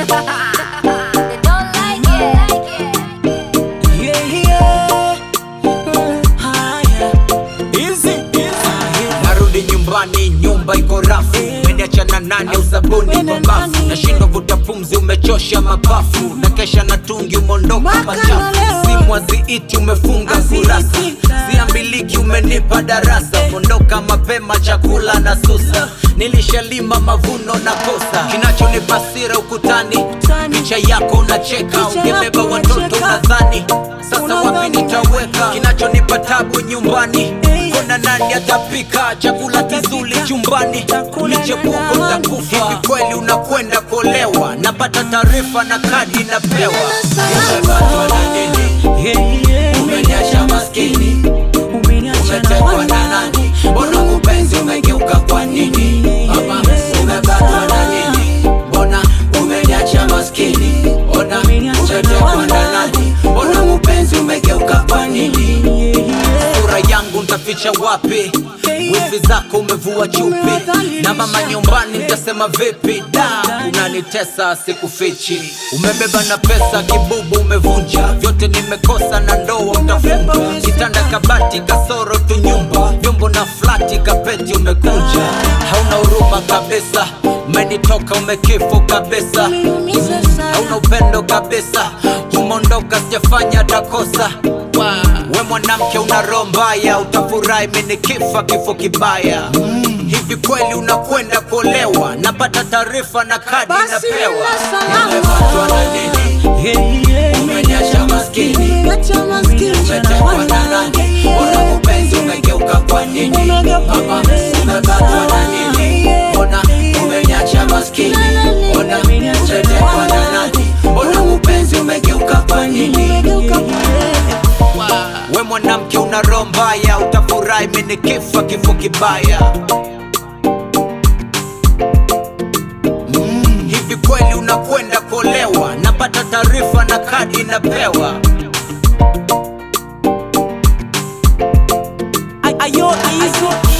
They don't like it. Yeah, yeah. Mm, haya. Easy, easy. narudi nyumbani nyumba iko rafu meniachana nani usabuni kwa bafu nashindwa vuta pumzi umechosha mapafu na kesha na tungi umeondoka Mpaka machafu leo. simu haziiti umefunga kurasa Haziiti. siambiliki umenipa darasa umeondoka mapema chakula na susa nilishalima mavuno na kosa kinachonipa sira ukutani Ukutani. picha yako unacheka Picha ungebeba yako watoto unacheka. unadhani sasa wapi Unadhani nitaweka kinachonipa tabu nyumbani Hey. kuna nani atapika chakula kizuri chumbani Chakula na michepuko nani? takufa hivi kweli unakwenda kuolewa napata taarifa na kadi napewa umepatwa na nini Yeah, yeah. umeniacha maskini Umeniacha na umetekwa na nani mbona mupenzi umegeuka kwa nini mama umepatwa na nini mbona umeniacha maskini ona umetekwa na nani mbona mupenzi umegeuka kwa nini sura yangu ntaficha wapi wifi zako umevua chupi na mama nyumbani ntasema vipi da unanitesa sikufichi umebeba na pesa kibubu umevunja vyote nimekosa na ndoa utafunga kitanda kabati kasoro tu nyumba vyombo na flati kapeti umekunja hauna huruma kabisa umenitoka umekifu kabisa Umeniumiza sana. hauna upendo kabisa umeondoka sijafanya takosa we mwanamke una roho mbaya utafurahi mini kifa kifo kibaya hivi kweli unakwenda kuolewa napata taarifa na kadi Basi napewa nenda salama. umepatwa na nini Yeah, yeah. umeniacha maskini Umeniacha maskini. umetekwa na nani mbona mupenzi umegeuka kwa nini mama umepatwa na nini mbona umeniacha maskini mbona umetekwa na nani mbona mupenzi umegeuka kwa nini Umegeuka kule. we mwanamke una roho mbaya utafurahi mini kifa kifo kibaya Mm, hivi kweli unakwenda kuolewa napata taarifa na kadi napewa Ayo, easy.